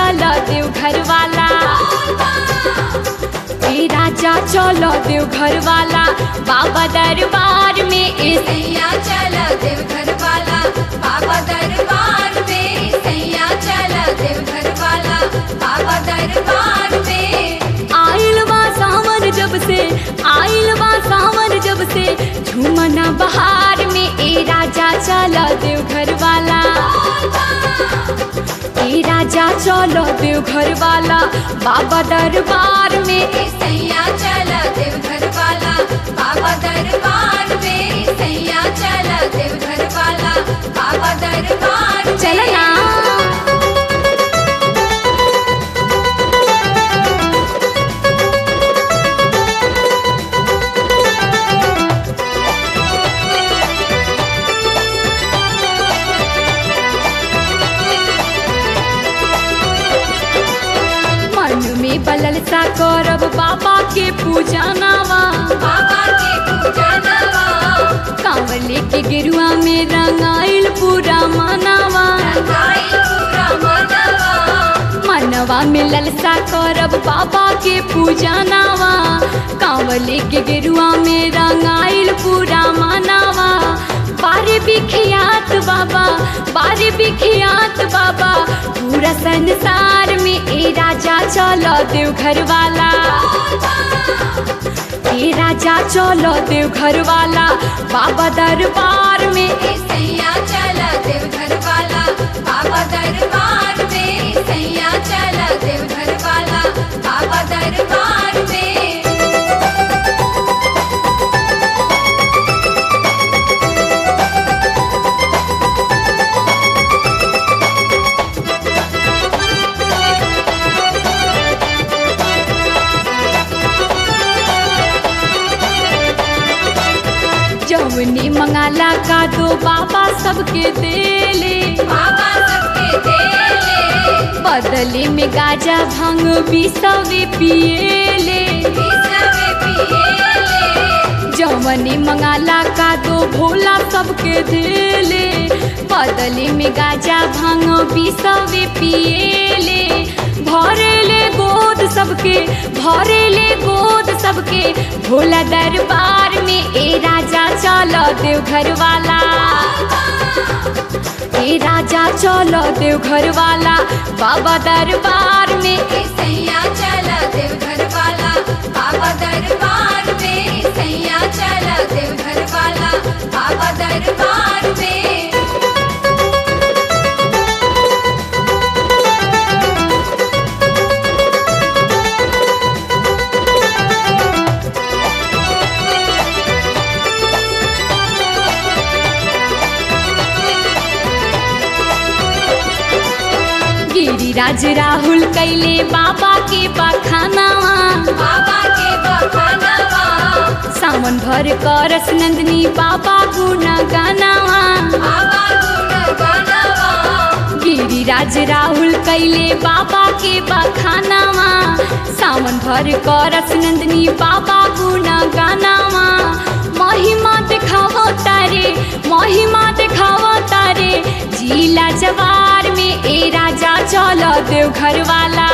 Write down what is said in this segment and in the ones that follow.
चलो देव घर वाला ए राजा चलो देव घर वाला बाबा दरबार में ए सैया चला देवघर वाला बाबा दरबार में सैया चला देवघर वाला बाबा दरबार में आइल बा सावन जब से आइल बा सावन जब से झूमना बहार में ए राजा चलो देव घर वाला ए राजा चलो देव घर वाला बाबा दरबार में सैया चला देवघर वाला बाबा दरबार में सैया चला देवघर वाला बाबा दरबार में। चलना मन में बलल सा करब बाबा के पूजा नावा बाबा के पूजा नवा कांवले के गिरुआ में रंगाइल पूरा मनावा गाई पूरा मनवा मनवा में ललसा करब बाबा के पूजा नावा कांवले के गिरुआ में रंगाइल पूरा मनावा बारे बिखियात बाबा बारे बिखियात बाबा पूरा संसार में ए राजा चलो देव घर वाला ए राजा चलो देव घर वाला बाबा दरबार में सैया चला देवघर वाला बाबा दरबार में सैया चला देवघर वाला बाबा दरबार में जौनी मंगाला का दो बाबा सबके देले बाबा सबके देले बदले में गाजा भांग बिसवे पिएले विसवे पिएले जौनी मंगाला का दो भोला सबके देले बदले में गाजा भांग बिसवे पिएले भरेले गोद सबके भरेले गोद सबके भोला दरबार में ए राजा चलो देव घर वाला ए राजा चलो देव घर वाला बाबा दरबार में सैया चला देवघर वाला बाबा दरबार में सैया चला देवघर वाला बाबा दरबार में गिरिराज राहुल कैले बाबा के बखानावा बाबा के बखानवा सावन भर करस नंदनी बाबा गुण गानावा बाबा गुण गनवा गिरिराज राहुल कैले बाबा के बखानावा सावन भर करस नंदनी बाबा गुण गानावा महिमा देखावो तारे महिमा देखावो तारे जिला जवार में ए राजा चलो देव घर वाला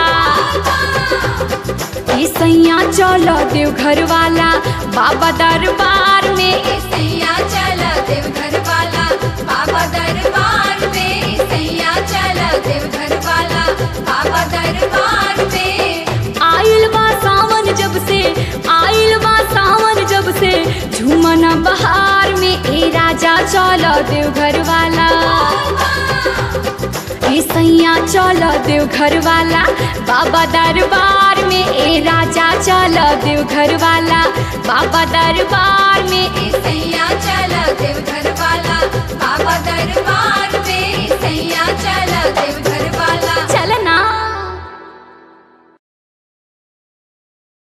ए सैया चलो देव घर वाला बाबा दरबार में सैया चला देवघर वाला बाबा दरबार में सैया चला देवघर वाला बाबा दरबार में आइल बा सावन जब से आइल बा सावन जब से झूमना बहार में ए राजा चलो देव घर वाला ए सैया चलो देव घर वाला बाबा दरबार में ए राजा चलो देव घर वाला बाबा दरबार में सैया चला देवघर वाला बाबा दरबार में सैया चला देवघर